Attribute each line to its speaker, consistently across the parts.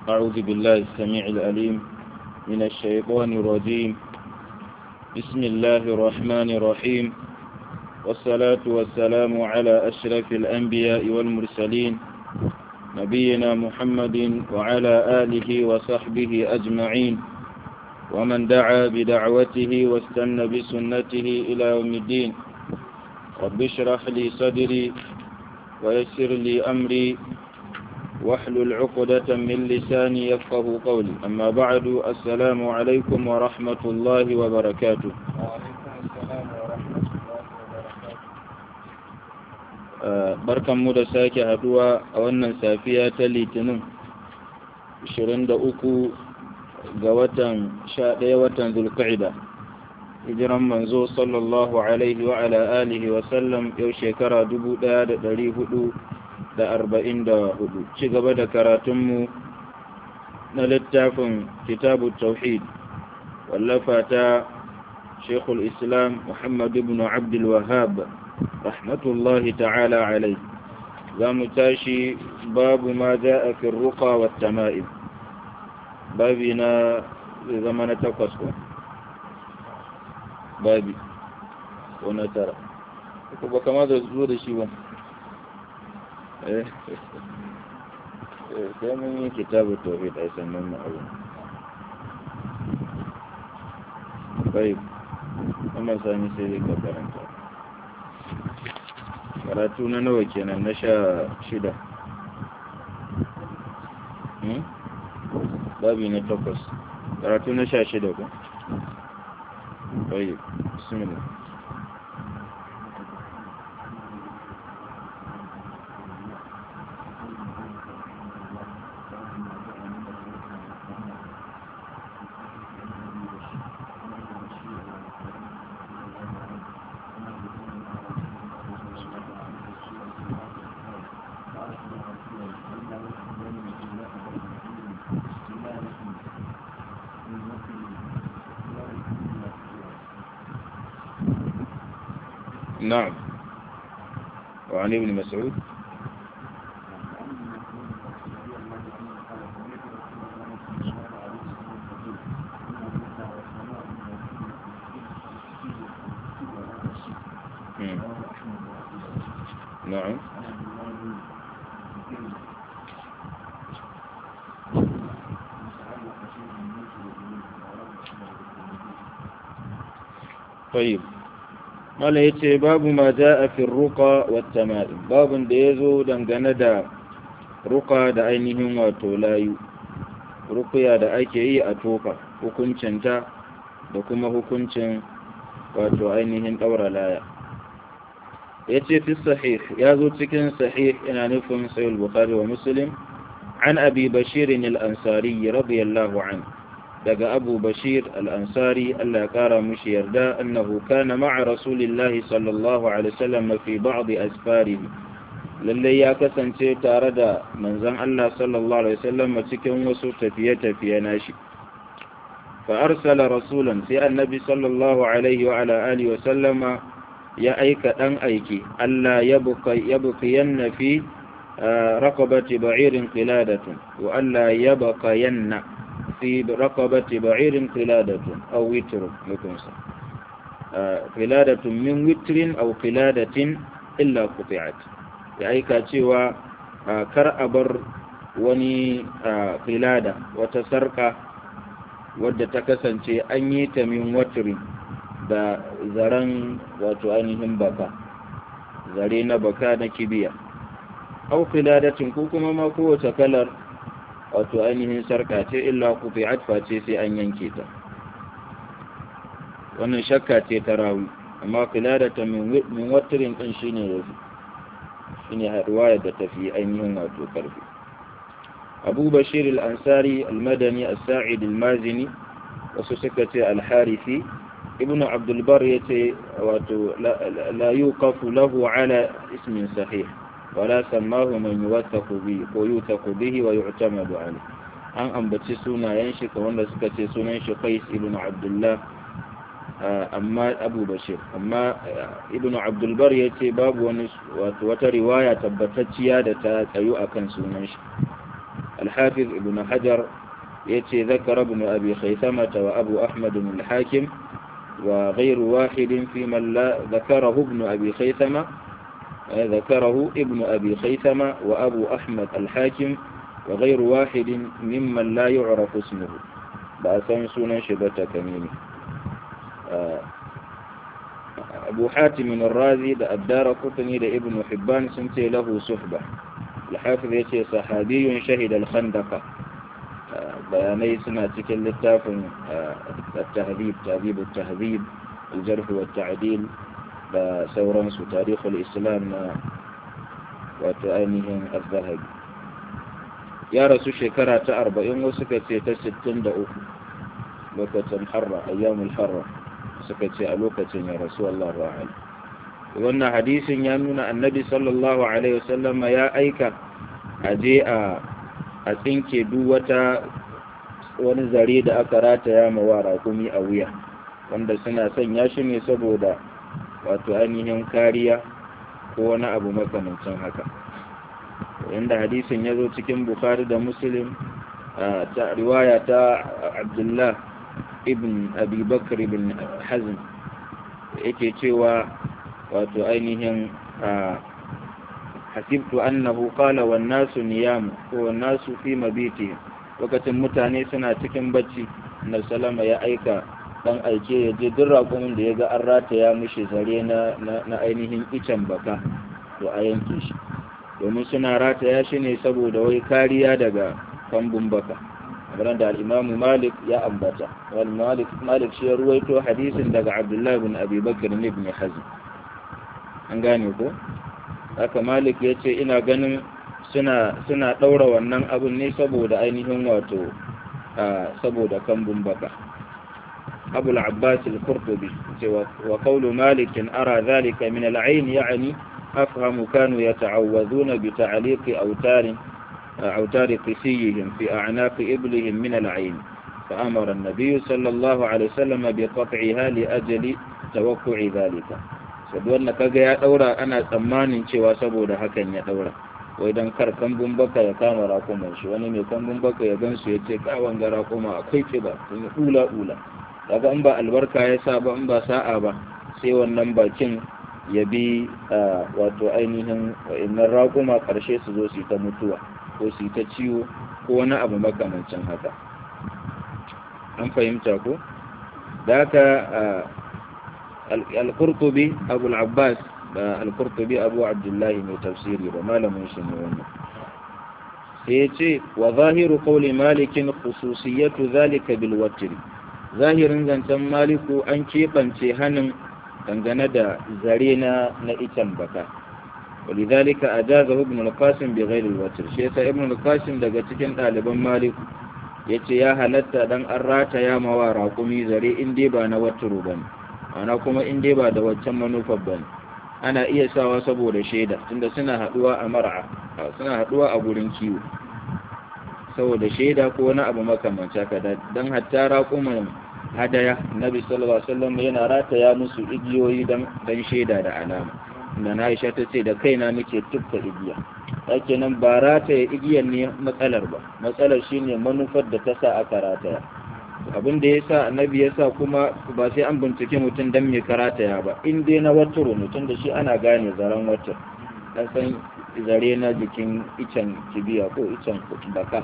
Speaker 1: أعوذ بالله السميع العليم من الشيطان الرجيم بسم الله الرحمن الرحيم والصلاة والسلام على أشرف الأنبياء والمرسلين نبينا محمد وعلى آله وصحبه أجمعين ومن دعا بدعوته واستنى بسنته إلى يوم الدين رب اشرح لي صدري ويسر لي أمري واحلل عقدة من لساني يفقه قولي أما بعد السلام عليكم ورحمة الله وبركاته barkan mu da sake haduwa a wannan safiya ta litinin 23 ga watan 11 watan zulqa'ida hijiran manzo sallallahu alaihi wa ala alihi wa sallam yau shekara 1444 ci gaba da karatunmu na littafin kitabu tauhid wallafa ta shekul islam muhammad ibn abdul wahab rahmatullahi ta'ala alai za mu tashi babu ma za a fi ruka wa tama'ib babi na zama na takwas ko babi ko na tara ko ba kama da zo da shi ba sai mun yi kitabu tauhid a sannan na abu bai kuma sani sai ka karanta karatu na nawa kenan na sha shida babi na takwas karatu na sha shida ku bai bismillah نعم وعن ابن مسعود نعم طيب mala ya ce babu ma za a fi ruka wata ma'in babin da ya zo dangane da ruka da ainihin wato layu rukuya da ake yi a toka hukuncinta da kuma hukuncin wato ainihin ɗaura laya ya ce fi sahih ya zo cikin sahih ina nufin sayul bukhari wa muslim an abi bashirin al'ansari radiyallahu anhu daga abu bashir al'ansari Allah ya ƙara mushi yarda annahu kana ma'a rasulillahi sallallahu alaihi wasallam fi ba'di asfari lallai ya kasance tare da manzon Allah sallallahu alaihi wasallam cikin wasu tafiye-tafiye nashi fa arsala rasulan sai annabi sallallahu alaihi wa ala alihi wa sallama ya aika dan aiki Allah ya buka ya bukiyanna fi raqabati ba'irin qiladatun wa alla yabqa في رقبة بعير قلادة أو وتر لكنسا قلادة من وتر أو قلادة إلا قطعت يعني كاتوا كر أبر wani filada wata sarka wadda ta kasance an yi ta min watiri da zaren wato ainihin baka zare na baka na kibiya au filadatin ko kuma ma kowace kalar wato ainihin sarka ce illa kufi'at face sai an yanke ta wannan shakka ce ta rawi amma ta min watirin din shine yafi shine riwayar da tafi ainihin wato karfi Abu Bashir al-Ansari al-Madani as-Sa'id al-Mazini wasu suka ce al-Harithi Ibn Abdul Bar yace wato la yuqafu lahu ala ismin sahih ولا سماه من يوثق به ويوثق به ويعتمد عليه an ambaci sunayen shi ka wanda suka ce sunan shi Qais ibn Abdullah amma Abu Bashir amma ibn Abdul Bar yace babu wani wato wata riwaya tabbatacciya da ta tsayu akan sunan shi الحافظ ابن حجر يتي ذكر ابن أبي خيثمة وأبو أحمد الحاكم وغير واحد في من لا ذكره ابن أبي خيثمة ذكره ابن أبي خيثمة وأبو أحمد الحاكم وغير واحد ممن لا يعرف اسمه بأسان سنة شبة كميني أبو حاتم الرازي دا الدار قطني دا ابن حبان سنتي له صحبة الحافظ يتي صحابي شهد الخندق بياني سنة تكل التافن التهذيب تهذيب التهذيب الجرح والتعديل بسورانس تاريخ الإسلام وتؤنهم الذهب يا رسول شكرا تأربعين وسكت تستن دا أخو لوكة حرة أيام الحرة سكت ألوكة يا رسول الله وعلا wannan hadisin ya nuna annabi sallallahu alaihi wasallam ya aika aje a a tsinke duk wata wani zare da aka rataya ma wa rakumi a wuya wanda suna sanya shi ne saboda wato ainihin kariya ko wani abu makamancin haka inda hadisin ya zo cikin bukhari da muslim ta riwaya ta abdullah ibn abi bakr ibn hazm yake cewa wato ainihin hasibtu annahu qala wan nasu niyam ko wan nasu fi mabiti lokacin mutane suna cikin bacci na salama ya aika dan aike ya je duk raƙumin da ya ga an rataya mishi zare na na ainihin icen baka to a yanke shi domin suna rataya shi ne saboda wai kariya daga kambun baka kamar da al-Imam Malik ya ambata wal Malik Malik shi ya ruwaito hadisin daga Abdullah ibn Abi Bakr ibn Hazm an gane ko haka Malik ya ce ina ganin suna suna daura wannan abun ne saboda ainihin wato saboda kambun baka أبو العباس القرطبي وقول مالك أرى ذلك من العين يعني أفهم كانوا يتعوذون بتعليق أوتار أوتار قسيهم في أعناق إبلهم من العين فأمر النبي صلى الله عليه وسلم بقطعها لأجل توقع ذلك saduwar kaga ya daura ana tsammanin cewa saboda hakan ya daura wai dan kar kambun baka ya kama rakuman shi wani mai kambun baka ya gansu ya ce kawan ga rakuma akwai kiba sun yi ula ula daga in ba albarka ya sa ba in ba sa'a ba sai wannan bakin ya bi wato ainihin wa'annan raƙuma ƙarshe su zo su ta mutuwa ko su ta ciwo ko wani abu makamancin haka an fahimta ko da haka al-qurtubi abu al-abbas ba al-qurtubi abu abdullahi mai tafsiri ba malamin shi ne wannan sai ya ce wa zahiru qawli malikin khususiyatu zalika bil watr zahirin zancen maliku an keɓance hannun dangane da zare na na icen baka ولذلك أجازه ابن القاسم بغير الوتر شيخ ابن القاسم daga cikin ɗaliban maliku yace ya halatta dan an rata ya mawa raƙumi zare in dai ba na waturu bane ana kuma in dai ba da waccan manufar bane ana iya sawa saboda shaida tunda suna haduwa a mar'a suna haduwa a gurin kiwo saboda shaida ko wani abu makamanci haka dan hatta raƙuman hadaya nabi sallallahu alaihi wasallam yana rataya musu igiyoyi dan dan shaida da alama da na Aisha ta ce da kaina nake tufka igiya yake nan ba rataya igiyar ne matsalar ba matsalar shine manufar da ta sa aka rataya abin da yasa annabi yasa kuma ba sai an bincike mutum dan me karataya ba in dai na waturo mutum da shi ana gane zaren watar dan san zare na jikin icen kibiya ko icen baka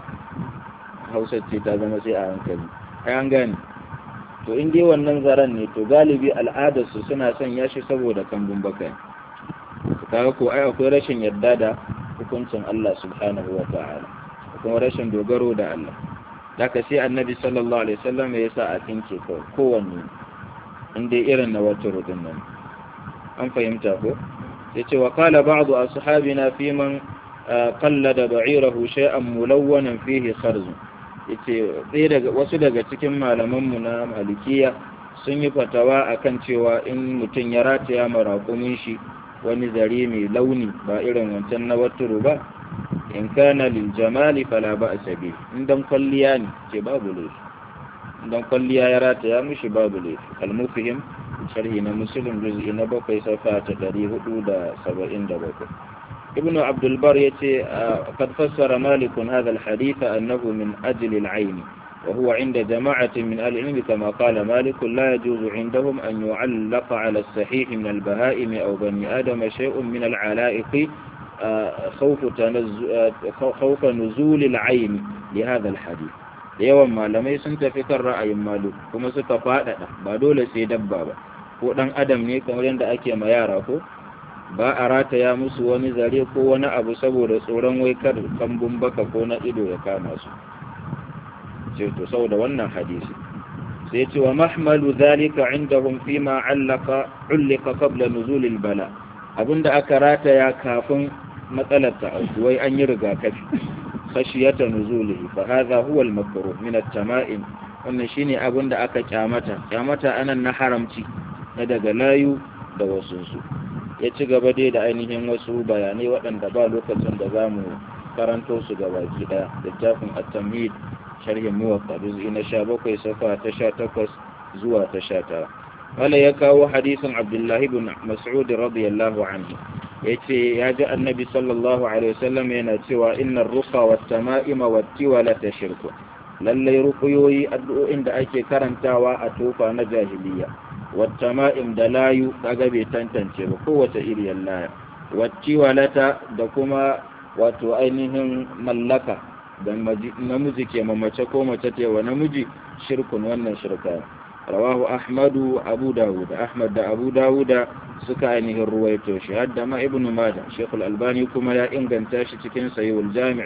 Speaker 1: hausa ce ta zama sai a hankali ai an gane to in dai wannan zaren ne to galibi al'adarsu suna son ya shi saboda kambun baka kaga ko ai akwai rashin yarda da hukuncin Allah subhanahu wa ta'ala kuma rashin dogaro da Allah daga sai annabi sallallahu alaihi wasallam ya sa a tinke kawai kowanne in dai irin na wata rudin nan an fahimta ko sai ce wa qala ba'du ashabina fi man qallada ba'irahu shay'an mulawwanan fihi kharzu yace sai daga wasu daga cikin malamanmu na malikiya sun yi fatawa akan cewa in mutum ya rataya maraƙumin shi wani zare mai launi ba irin wancan na waturu ba in kana lil jamali fala ba asabi in dan kwalliya ne ce babu laifi in dan kwalliya ya rataya mishi babu laifi al-mufhim sharhi na muslim juz'i na bakwai safa ta 477 ابن عبد البر يتي قد فسر مالك هذا الحديث أنه من أجل العين وهو عند جماعة من أهل العلم كما قال مالك لا يجوز عندهم أن يعلق على الصحيح من البهائم أو بني آدم شيء من العلائق خوف, خوف نزول العين لهذا الحديث yawan malamai sun tafi kan ra'ayin malu kuma suka faɗaɗa ba dole sai dabba ba ko ɗan adam ne kamar yadda ake ma yara ko ba a rataya musu wani zare ko wani abu saboda tsoron wai kar kambun baka ko na ido ya kama su ce to saboda wannan hadisi sai ce wa mahmalu zalika indahum fi ma allaka ullika qabla nuzul bala abinda aka rataya kafin matsalar ta wai an yi rigakafi khashiyata nuzulihi fa hadha huwa al-makruh min at-tama'im wannan shine abinda aka kyamata kyamata anan na haramci na daga layu da wasu su ya ci gaba dai da ainihin wasu bayanai waɗanda ba lokacin da za mu karanto su ga baki ɗaya littafin at-tamhid sharhin muwatta juz'i na 17 safa ta 18 zuwa ta 19 wala ya kawo hadisin abdullahi ibn mas'ud radiyallahu anhu yace ya ji annabi sallallahu alaihi wasallam yana cewa innar ruqa wat tama'ima wat tiwala shirku lallai ruqyoyi addu'o'in da ake karantawa a tofa na jahiliya wat tama'im da layu kaga bai tantance ba kowace iriyar laya wat tiwalata da kuma wato ainihin mallaka da namiji ke mamace ko mace ta wa namiji shirkun wannan shirka rawahu ahmadu abu dawud ahmad da abu dawuda suka ainihin ruwaito shi hadda ma ibnu majah shekul albani kuma ya inganta shi cikin sayyul jami'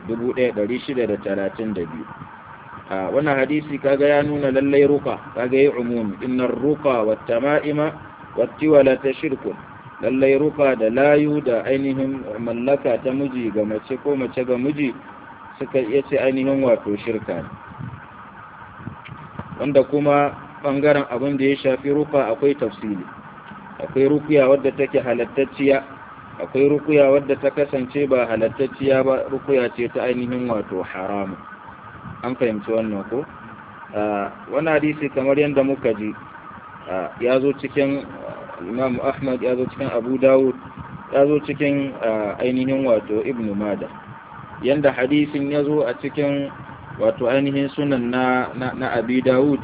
Speaker 1: 1632 a wannan hadisi kaga ya nuna lallai ruka kaga yi umumi innar ruka wat tama'ima wat tiwala ta shirkun lallai ruka da layu da ainihin mallaka ta miji ga mace ko mace ga miji suka iya ce ainihin wato shirka ne wanda kuma bangaren abin da ya shafi ruka akwai tafsili akwai rukuya wadda take halattacciya akwai rukuya wadda ta kasance ba halattacciya ba rukuya ce ta ainihin wato haramu an fahimci wannan ko wani hadisi kamar yadda muka ji ya zo cikin imam ahmad ya zo cikin abu dawud ya zo cikin ainihin wato ibn mada yanda hadisin ya zo a cikin wato ainihin sunan na, na, abi dawud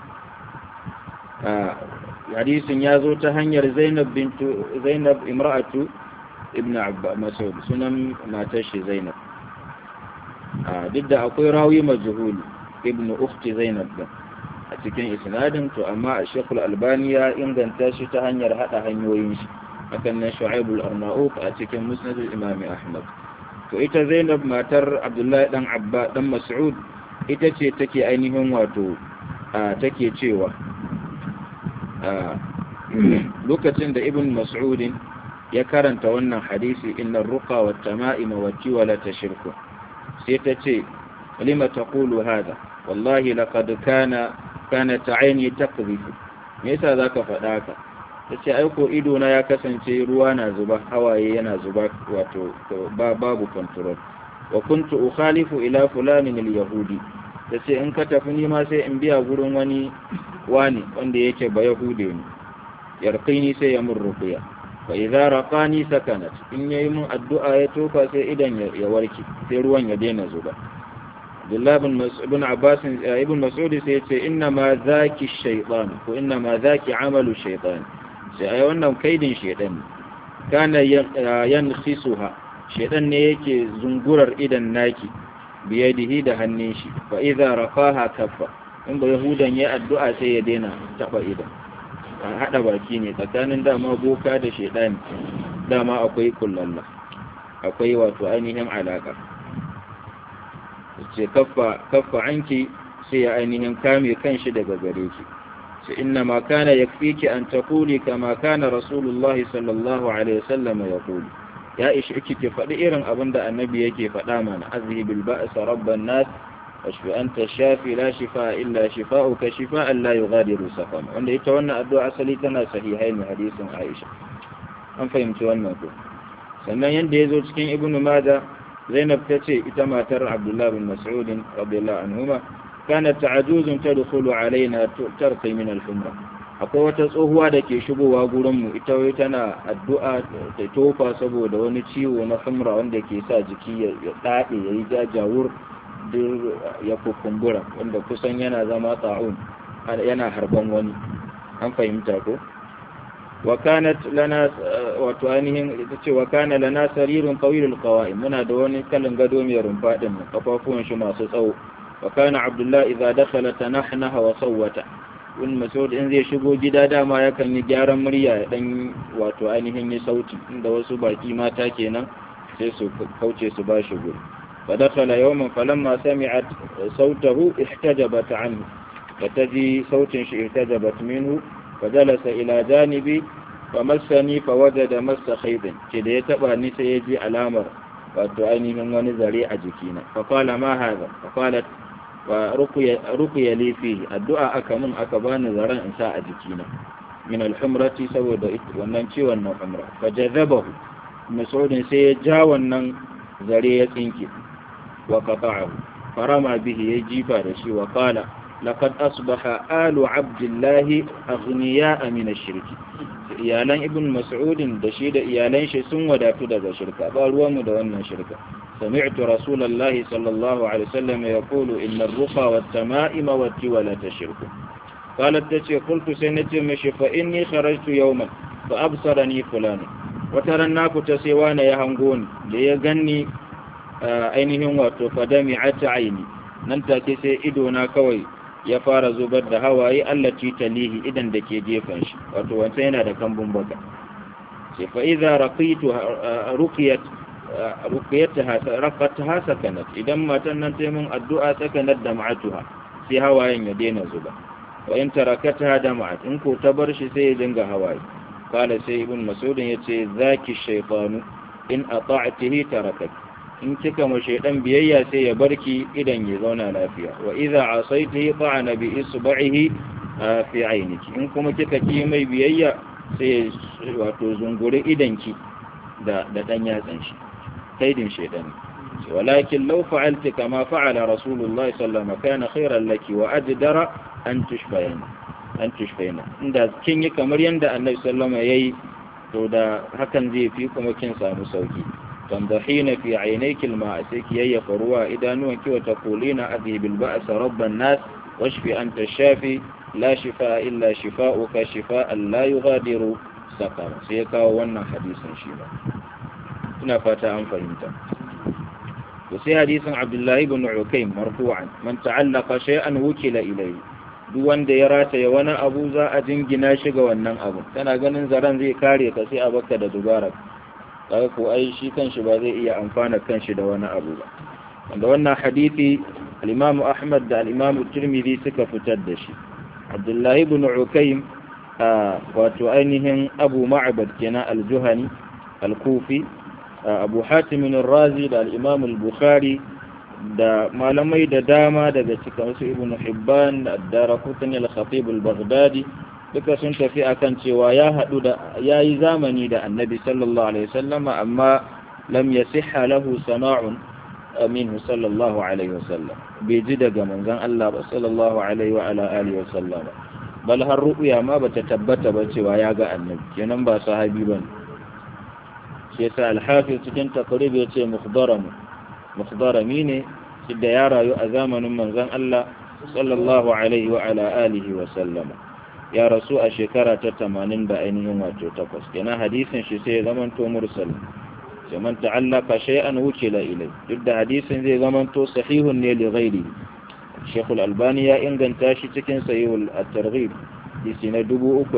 Speaker 1: hadisin ya zo ta hanyar zainab bintu zainab imra'atu ibn abba masud sunan matar shi zainab duk da akwai rawi majhuli ibn ukhti zainab din a cikin isnadin to amma a shekul albani ya inganta shi ta hanyar hada hanyoyin shi hakan nan shu'aibul arnaut a cikin musnadul imami ahmad to ita zainab matar abdullahi dan abba dan mas'ud ita ce take ainihin wato take cewa lokacin da ibn mas'udin ya karanta wannan hadisi inna ruqa wa tama'ima wa tiwala tashirku sai ta ce lima taqulu hada wallahi laqad kana kana ta'ayni taqdhifu me yasa zaka faɗa ka tace ai ko ido na ya kasance ruwa na zuba hawaye yana zuba wato babu control wa kuntu ukhalifu ila fulanin al-yahudi tace in ka tafi ni ma sai in biya gurin wani wani wanda yake ba yahude ne yarqini sai ya mun ruqya fa idza raqani sakanat in yayi mun addu'a ya tofa sai idan ya warke sai ruwan ya daina zuba Abdullah ibn Mas'ud Abbas ibn Mas'ud sai ya ce inna ma zaki shaytan ko inna ma zaki amalu shaytan sai ai wannan kaidin shaytan kana yankhisuha shaytan ne yake zungurar idan naki biyadihi da hannun shi fa idza rafaha kaffa in ba yahudan ya addu'a sai ya daina taba idan an hada baki ne tsakanin dama boka da shaytan dama akwai kullalla akwai wato ainihin alaka ce kaffa kaffa anki sai ya ainihin kame kanshi daga gare ki sai inna ma kana yakfiki an taquli kama kana rasulullahi sallallahu alaihi wasallam yaqulu ya ishi kike faɗi irin abin da annabi yake faɗa mana azhibil ba'sa rabban nas washfi anta shafi la shifa illa shifa'uka shifa'an la yughadiru saqama wanda ita wannan addu'a asali tana sahihai ne hadisin Aisha an fahimci wannan ko sannan yanda yazo cikin ibnu Majah Zainab ta ce ita matar Abdullah bin Mas'ud radiyallahu anhuma kanat ta'juzun tadkhulu alaina tarqi min al-humra akwai wata tsohuwa da ke shigowa gurinmu ita wai tana addu'a ta tofa saboda wani ciwo na humra wanda ke sa jiki ya daɗe ya yi jajawur duk ya kukumbura wanda kusan yana zama ta'un yana harban wani an fahimta ko وكانت لنا وتوانهم وكان لنا سرير طويل القوائم منا دواني كلن قدوم يرنفا دم قفافون شما سسو وكان عبد الله إذا دخل تنحنه وصوت wani masaud in zai shigo gida dama yakan yi gyaran murya dan wato ainihin yi sauti inda wasu baki mata kenan sai su kauce su ba shi guri fa dakhala yawman falamma sami'at sautahu ihtajabat anhu fataji sautin shi ihtajabat minhu فجلس إلى جانبي فمسني فوجد مس خيط كده يتبع نسا يجي علامر وتعيني من ونزري أجكينا فقال ما هذا فقالت ورقي لي فيه الدعاء أكمن أكبان زران إنساء أجكينا من الحمرة سود وننشي ونن حمرة فجذبه مسعود سيجا ونن زري يتنكي وقطعه فرمى به يجيب رشي وقال لقد أصبح آل عبد الله أغنياء من الشرك iyalan ibn mas'udin da shi da iyalan shi sun wadatu daga shirka ba ruwanmu da wannan shirka sami'tu rasulullahi sallallahu alaihi wasallam yaqulu inna ar-ruqa wat-tama'ima wat-tiwala tashirku qalat tace qultu sai nace mishi fa inni kharajtu yawman fa absarani fulan wata ran na fita sai wani ya hango ni da ya ganni ainihin wato fadami'at aini nan take sai ido na kawai ya fara zubar da hawaye allaci talihi idan da ke gefen shi wato wancan yana da kambun baka sai fa idza raqitu ruqiyat ruqiyataha raqataha sakanat idan matan nan ta mun addu'a sakanat da ma'atuha sai hawayen ya daina zuba wa in tarakataha da ma'at in ko ta bar shi sai ya dinga hawaye kala sai ibn mas'ud yace zaki shaytanu in ata'tihi tarakat in kika ma shaidan biyayya sai ya barki idan ya zauna lafiya wa idza asaitihi ta'ana bi isba'ihi fi ayniki in kuma kika ki mai biyayya sai wato zunguri idanki da da dan yatsan shi kaidin shaidan walakin law fa'alti kama fa'ala rasulullahi sallallahu alaihi wasallam kana khairan laki wa ajdara an tushbayna an tushbayna inda kin yi kamar yanda annabi sallallahu alaihi wasallam yayi to da hakan zai fi kuma kin samu sauki تنضحين في عينيك الماء سيكي فروا إذا نوك وتقولين أذهب البأس رب الناس واشف أنت الشافي لا شفاء إلا شفاؤك شفاء لا يغادر سقما سيكا وانا حديثا شفاء هنا فاتا أن فهمت وسي حديث عبد الله بن عكيم مرفوعا من تعلق شيئا وكل إليه duk wanda ya rataya wani abu za a jingina shi ga wannan abu tana ganin zaren zai kare ka sai a baka da dubara kaga ko ai shi kanshi ba zai iya amfana kanshi da wani abu ba wanda wannan hadisi al-Imam Ahmad da al-Imam Tirmidhi suka fitar da shi Abdullahi ibn Ukaym wato ainihin Abu Ma'bad kenan al-Juhani al-Kufi Abu Hatim ar-Razi da al-Imam al-Bukhari da malamai da dama daga cikin su Ibn Hibban da Ad-Darqutni al-Khatib al-Baghdadi duka sun tafi akan cewa ya haɗu da ya yi zamani da annabi sallallahu alaihi wasallam amma lam yasihha lahu sama'un minhu sallallahu alaihi wasallam bai ji daga manzon Allah ba sallallahu alaihi wa ala alihi wasallam bal har ru'ya ma bata tabbata ba cewa ya ga annabi kenan ba sahabi bane shi yasa al-hafiz cikin taqrib yace mukhdaram mukhdarami ne da ya rayu a zamanin manzon Allah sallallahu alaihi wa ala alihi wasallam ya rasu a shekara ta tamanin da ainihin wato takwas kenan hadisin shi sai ya zamanto mursal sai man ta'allaka shay'an wukila ilai duk da hadisin zai zamanto sahihun ne li ghairi Sheikh Al-Albani ya inganta shi cikin Sahihul At-Targhib hadisi na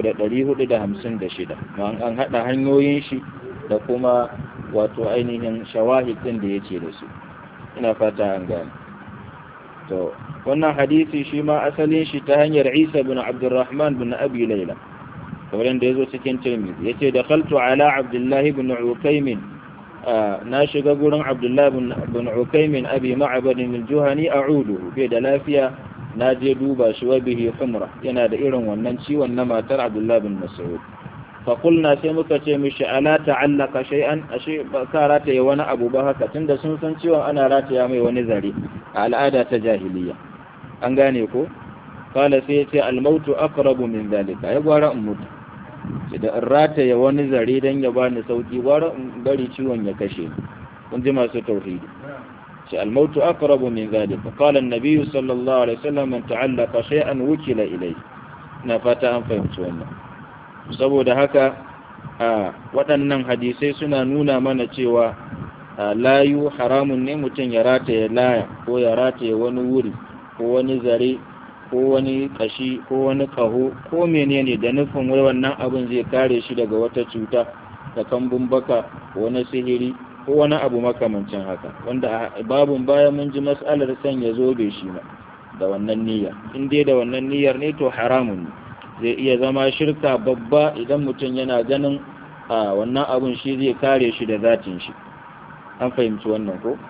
Speaker 1: 3456 ma an hada hanyoyin shi da kuma wato ainihin shawahid din da yake da su ina fata an gane to wannan hadisi shi ma asalin shi ta hanyar Isa bin Abdurrahman bin Abi Layla kamar da yazo cikin Tirmidhi yace da khaltu ala Abdullah ibn Ukaym na shiga gurin Abdullah bin Ukaym Abi Ma'bad al-Juhani a'udu bai da lafiya na je duba shi wa bihi humra yana da irin wannan ciwon na matar Abdullah bin Mas'ud fa qulna sai muka ce mishi ala ta'allaka shay'an ashe ba ka rataye wani abu ba haka tunda sun san ciwon ana rataya mai wani zare a al'ada ta jahiliya an gane ko kala sai ya ce almautu aqrabu min zalika ya gwara in mutu da in rataya wani zare dan ya bani sauki gwara in bari ciwon ya kashe ni kun ji masu tauhidi ce almautu aqrabu min zalika qala an-nabiy sallallahu alaihi wasallam man ta'allaqa shay'an wukila ilayhi na fata an fahimci wannan saboda haka waɗannan hadisai suna nuna mana cewa layu haramun ne mutum ya rataye laya ko ya rataye wani wuri ko wani zare ko wani kashi ko wani kaho ko menene da nufin wai wannan abin zai kare shi daga wata cuta da kambun baka ko wani sihiri ko wani abu makamancin haka wanda a babun baya mun ji mas'alar sanya zobe shi ma da wannan niyya in dai da wannan niyyar ne to haramun ne zai iya zama shirka babba idan mutum yana ganin a wannan abun shi zai kare shi da zatin shi an fahimci wannan ko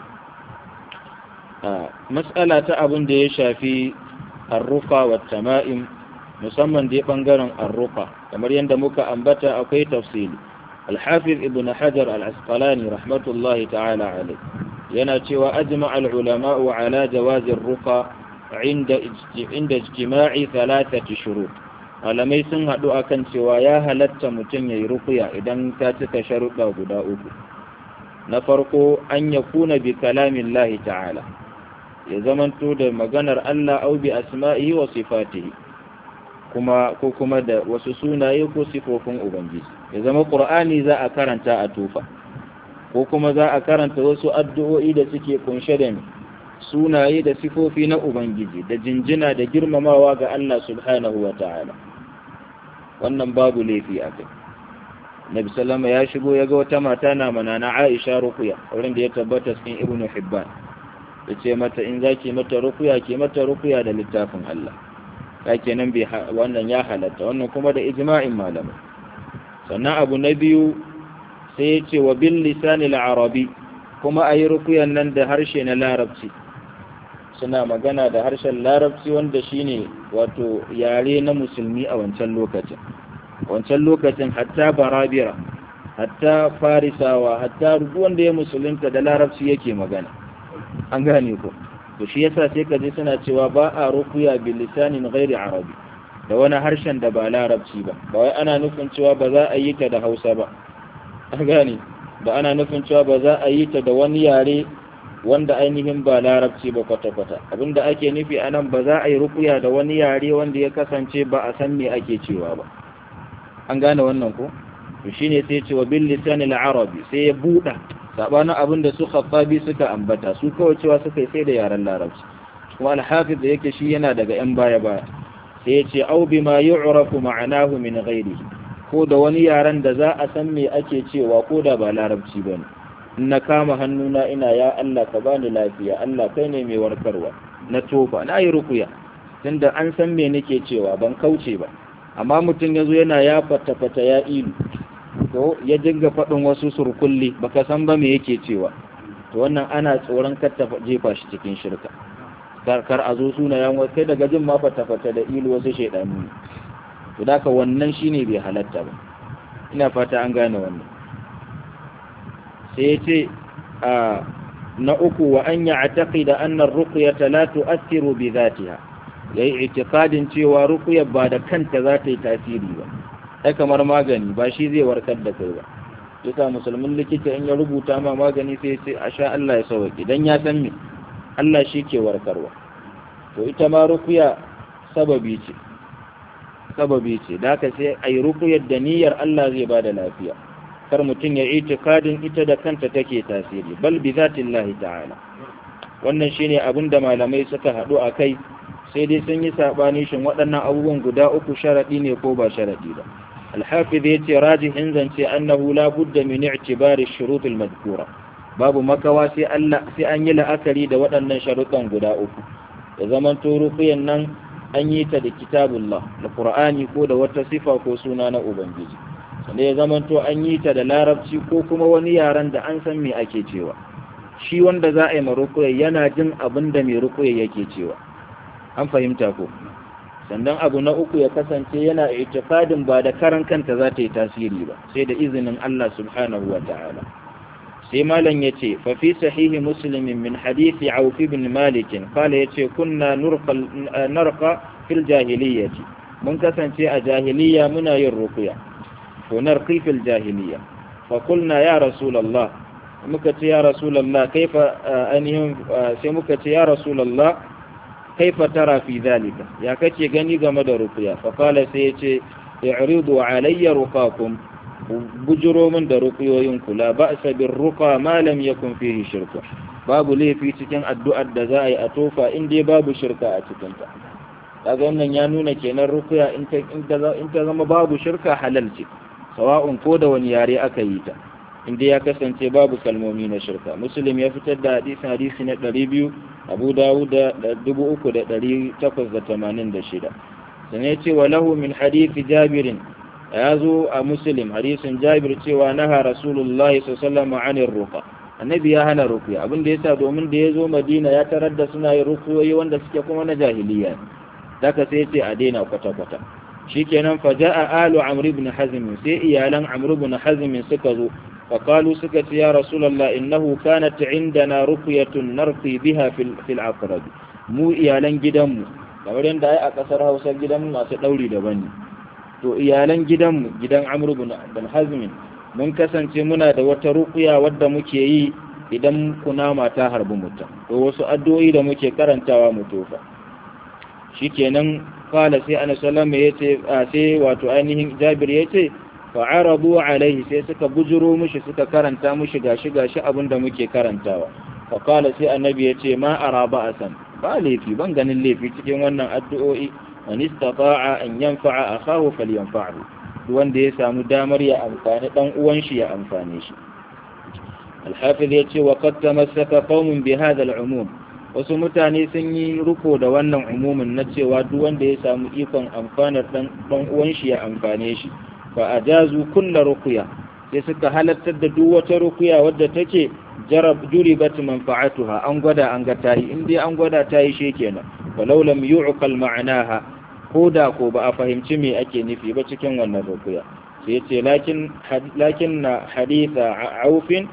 Speaker 1: matsala ta abin da ya shafi arrufa wa tama'im musamman dai bangaren arrufa kamar yadda muka ambata akwai tafsili alhafiz ibn hajar al-asqalani rahmatullahi ta'ala alai yana cewa ajma al-ulama'u ala jawazir ruqa inda inda ijtima'i thalathati shurut malamai sun haɗu akan cewa ya halatta mutum ya yi rukuya idan ta cika sharuɗa guda uku na farko an ya kuna bi kalamin lahi ta'ala ya zamanto da maganar Allah au bi asma'ihi wa sifatihi kuma ko kuma da wasu sunaye ko sifofin ubangiji ya zama qur'ani za a karanta a tufa ko kuma za a karanta wasu addu'o'i da suke kunshe da sunaye da sifofi na ubangiji da jinjina da girmamawa ga Allah subhanahu wa ta'ala wannan babu laifi a kai nabi sallama ya shigo ya ga wata mata na mana na aisha rukuya wurin da ya tabbata cikin ibnu hibban ya ce mata in za ki mata rukuya ki mata rukuya da littafin allah ya kenan bai wannan ya halatta wannan kuma da ijma'in malamai sannan abu na biyu sai ya ce wa bil lisani arabi kuma a yi rukuyan nan da harshe na larabci suna magana da harshen larabci wanda shine wato yare na musulmi a wancan lokacin wancan lokacin hatta barabira hatta farisawa hatta wanda ya musulunta da larabci yake magana an gane ko to shi yasa sai ka ji suna cewa ba a rukuya bil lisanin ghairi arabi da wani harshen da ba larabci ba ba wai ana nufin cewa ba za a yi ta da Hausa ba an gane ba ana nufin cewa ba za a yi ta da wani yare wanda ainihin ba larabci ba kwata-kwata abinda ake nufi a nan ba za a yi rukuya da wani yare wanda ya kasance ba a san me ake cewa ba an gane wannan ko to shine sai ce wa bil lisan al arabi sai ya buɗa sabanin abin da su khattabi suka ambata su kawai cewa suka yi sai da yaren larabci kuma al hafiz da yake shi yana daga yan baya baya sai ya ce au bima yu'rafu ma'anahu min ghairihi ko da wani yaren da za a san me ake cewa ko da ba larabci bane na kama hannuna ina ya Allah ka bani lafiya Allah kai ne mai warkarwa na tofa na yi rukuya tunda an san me nake cewa ban kauce ba amma mutum yazo yana ya fata fata ya ilu to ya dinga faɗin wasu surkulli baka san ba me yake cewa to wannan ana tsoron kar ta jefa shi cikin shirka kar kar a zo sunayen wasu kai daga jin ma fata fata da ilu wasu shaidanu to daka wannan shine bai halatta ba ina fata an gane wannan sai ya ce na uku wa an yi ataƙi da annan rukuyata la tu'assiru bi zatiha ya yi itikadin cewa rukuyar ba da kanta za ta yi tasiri ba ai kamar magani ba shi zai warkar da kai ba yasa musulmin likita in ya rubuta ma magani sai sai a sha Allah ya sauke dan ya san me Allah shi ke warkarwa to ita ma rukuya sababi ce sababi ce da haka sai ayi rukuyar da niyyar Allah zai bada lafiya kar mutum ya itikadin ita da kanta take tasiri bal bi zatillahi ta'ala wannan shine abin da malamai suka haɗu a kai sai dai sun yi saɓani shin waɗannan abubuwan guda uku sharaɗi ne ko ba sharaɗi ba alhafiz ya ce rajihin zance annahu la budda min i'tibari shurut al-madhkura babu makawa sai Allah sai an yi la'akari da waɗannan sharuɗan guda uku da zaman to rufiyan nan an yi ta da kitabullah da qur'ani ko da wata sifa ko suna na ubangiji sannan ya zaman to an yi ta da larabci ko kuma wani yaren da an san me ake cewa shi wanda za a yi ma rukuya yana jin abin da mai rukuya yake cewa an fahimta ko sannan abu na uku ya kasance yana itikadin ba da karan kanta za ta yi tasiri ba sai da izinin Allah subhanahu wa ta'ala sai malam yace fa fi sahihi muslim min hadisi auf ibn malik qala yace kunna nurqa narqa fil jahiliyyati mun kasance a jahiliya muna yin ruqya to narqi fil jahiliya fa qulna ya rasulullah muka ce ya rasulullah kaifa anihim sai muka ce ya rasulullah kaifa tara fi zalika ya kace gani game da ruqya fa qala sai yace i'ridu alayya ruqakum bujuro min da ruqyoyinku la ba'sa bir ruqa ma lam yakun fihi shirka babu laifi cikin addu'ar da za a yi a tofa in dai babu shirka a cikin ta kaga wannan ya nuna kenan ruqya in ta in ta zama babu shirka halal ce sawa'un ko da wani yare aka yi ta in dai ya kasance babu kalmomi na shirka muslim ya fitar da hadisi hadisi na 200 abu dawud da 3886 sannan ya ce wa lahu min hadisi jabirin ya zo a muslim hadisin jabir cewa naha rasulullahi sallallahu alaihi ruqa annabi ya hana ruqya abin da yasa domin da ya zo madina ya tarar da suna yin ruqyoyi wanda suke kuma na jahiliya daga sai ce a daina kwata kwata shikenan fa jaa alu amr ibn hazm sai iyalan amr ibn hazm suka zo fa qalu suka ce ya rasulullah innahu kanat indana ruqyatun narqi biha fil fil aqrab mu iyalan gidanmu kamar yadda ai a kasar Hausa gidan masu dauri daban ne to iyalan gidanmu gidan amru bin hazmin mun kasance muna da wata rukuya wadda muke yi idan kunama ta harbi mutum to wasu addu'o'i da muke karantawa mu tofa shikenan kala sai ana sallama yace sai wato ainihin jabir yace fa aradu alaihi sai suka bujuro mushi suka karanta mushi gashi gashi abinda muke karantawa fa kala sai annabi yace ma araba asan ba laifi ban ganin laifi cikin wannan addu'o'i man istata'a an yanfa'a akahu falyanfa'hu duk wanda ya samu damar ya amfani dan uwan shi ya amfane shi al-hafiz yace wa qad tamassaka qaumun bi hadha al-umum wasu mutane sun yi ruko da wannan umumin na cewa duk wanda ya samu ikon amfanar dan dan uwan shi ya amfane shi fa ajazu kullu ruqya sai suka halartar da duk wata ruqya wadda take jarab juribat manfa'atuha an gwada an ga tayi in dai an gwada tayi kenan walau lam yu'qal ma'anaha ko da ko ba a fahimci me ake nufi ba cikin wannan rukuya sai yace lakin lakin na haditha aufin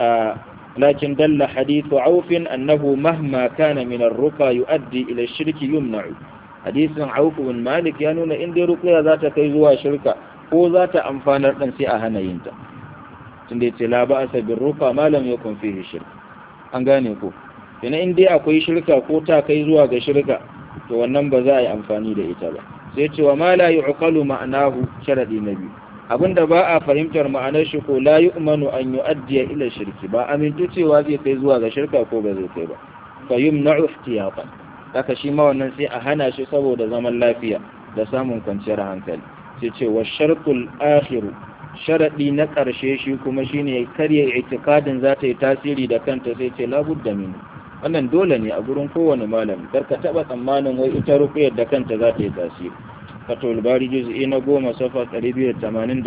Speaker 1: lakin dalla hadithu aufin annahu mahma kana min ar-ruqa yuaddi ila ash-shirki yumna'u hadisin auf bin malik ya nuna in dai rukuya za ta kai zuwa shirka ko za ta amfanar dan sai a hana yinta tunda yace la ba'sa bir ruqa ma lam yakun fihi shirk an gane ko ina in dai akwai shirka ko ta kai zuwa ga shirka to wannan ba za a yi amfani da ita ba sai cewa ma la yu'qalu ma'anahu sharadi na biyu abinda ba a fahimtar ma'anar shi ko la yu'manu an yu'addiya ila shirki ba amintu cewa zai kai zuwa ga shirka ko ba zai kai ba fa yumna'u ihtiyatan haka shi ma wannan sai a hana shi saboda zaman lafiya da samun kwanciyar hankali sai ce wa shartul akhiru sharadi na ƙarshe shi kuma shine karya itikadin za ta yi tasiri da kanta sai ce labudda minu wannan dole ne a gurin kowane malami kar ka taba tsammanin wai ita rukuyar da kanta za ta yi tasiri fatul bari juz'i na goma safa 289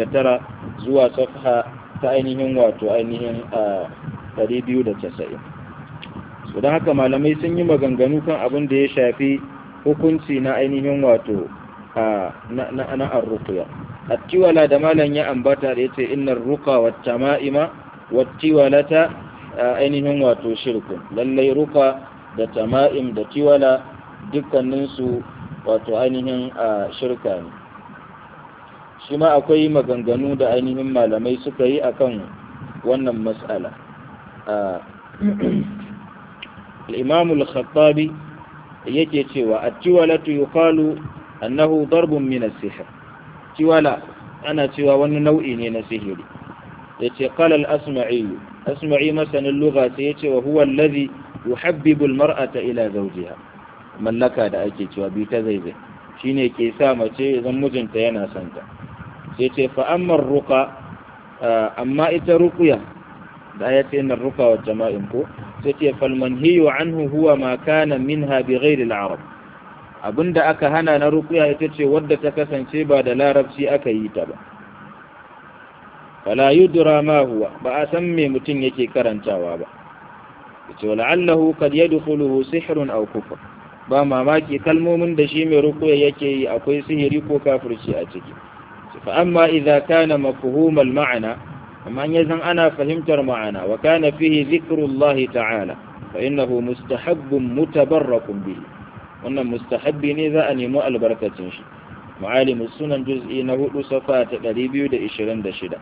Speaker 1: zuwa safha ta ainihin wato ainihin a 290 so don haka malamai sun yi maganganu kan abin da ya shafi hukunci na ainihin wato na na arruqya attiwala da malam ya ambata da yace innar ruqa wat tama'ima wat tiwalata ainihin wato shirku lallai ruka da tama'im da tiwala dukkaninsu wato ainihin a shirka ne shi ma akwai maganganu da ainihin malamai suka yi akan wannan matsala al-imam al-khattabi yake cewa at-tiwalatu yuqalu annahu darbun min as-sihr tiwala ana cewa wani nau'i ne na sihiri yace qala al-asma'i asma'i masanin lugha sai yace wa huwa alladhi yuhabbibu al-mar'ata ila zawjiha mallaka da ake cewa bi ta zaizai shine ke sa mace zan mijinta yana son ta sai ce fa amma ruqa amma ita ruqya da ya ce innar ruqa wa jama'in ko sai ce fal manhiyu anhu huwa ma kana minha bi ghairi al-arab abinda aka hana na ruqya ita ce wadda ta kasance ba da larabci aka yi ta ba fala yudra ma huwa ba a san me mutum yake karantawa ba yace wala'allahu kad yadkhuluhu sihrun aw kufr ba mamaki kalmomin da shi mai rukuya yake yi akwai sihiri ko kafirci a ciki fa amma idza kana mafhumal ma'ana amma in yazan ana fahimtar ma'ana wa kana fihi zikrullahi ta'ala fa innahu mustahabbun mutabarrakun bihi wannan mustahabbi ne za a nemi albarkacin shi معالم السنن جزء نهود صفات قريبي دا إشرين دا شدا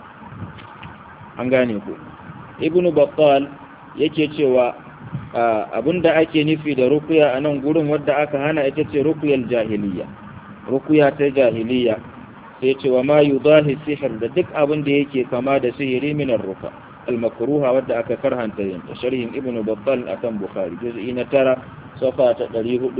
Speaker 1: an ku ibnu battal yake cewa abin da ake nufi da rukuya a nan gurin wadda aka hana ita ce rukuyar jahiliya rukuya ta jahiliya sai ce wa ma yudahi sihir da duk abin da yake kama da sihiri minar ruka al-makruha wadda aka karhanta yin ta sharhin ibnu battal akan bukhari juz'i na tara safa ta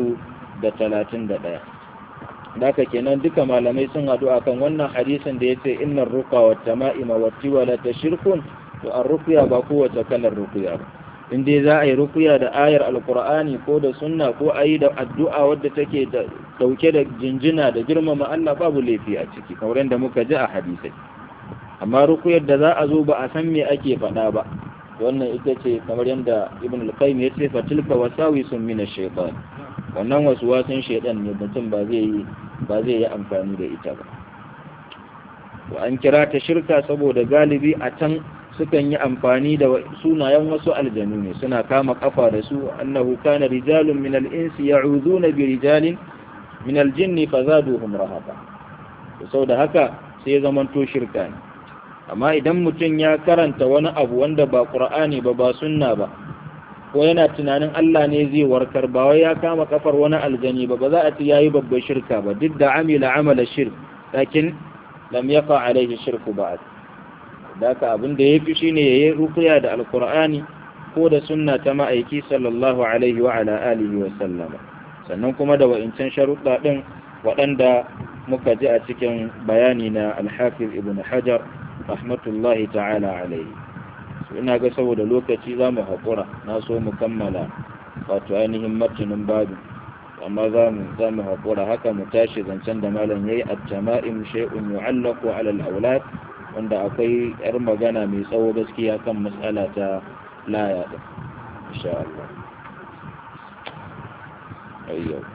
Speaker 1: 431 Daka kenan duka malamai sun haɗu akan wannan hadisin da ya ce innar ruka wa tama'ima wa tiwala ta shirkun to an rukuya ba kowace kalar rukuya ba in dai za a yi rukuya da ayar alkur'ani ko da sunna ko a yi da addu'a wadda take da dauke da jinjina da girmama Allah babu laifi a ciki kamar yadda muka ji a hadisai amma rukuyar da za a zo ba a san me ake faɗa ba wannan ita ce kamar yadda ibn al-qayyim ya ce fatilka wasawisun min ash-shaytan wannan wasu wasan shaytan ne mutum ba zai yi ba zai yi amfani da ita ba to an kira ta shirka saboda galibi a can sukan yi amfani da sunayen wasu aljanu ne suna kama kafa da su annahu kana rijalun min al-insi ya'uduna bi rijalin min al-jinni fazaduhum rahaqa to saboda haka sai zamanto shirka ne amma idan mutum ya karanta wani abu wanda ba qur'ani ba ba sunna ba ko yana tunanin Allah ne zai warkar ba wai ya kama kafar wani aljani ba ba za a ci yayi babbar shirka ba duk da amila amala shirk lakin lam yaqa alaihi shirku ba'd daka abin da yafi shine yayi ruqya da alqur'ani ko da sunna ta ma'aiki sallallahu alaihi wa ala alihi wa sallama sannan kuma da wa'incan sharuɗa din waɗanda muka ji a cikin bayani na al-hafiz ibn hajar rahmatullahi ta'ala alaihi ina ga saboda lokaci za mu haƙura na so mu kammala wato ainihin martinin babu amma za mu za mu haƙura haka mu tashi zancen da malam yayi at-tama'im shay'un yu'allaqu 'ala al-awlad wanda akwai yar magana mai tsawo gaskiya kan matsala ta laya din insha Allah ayyo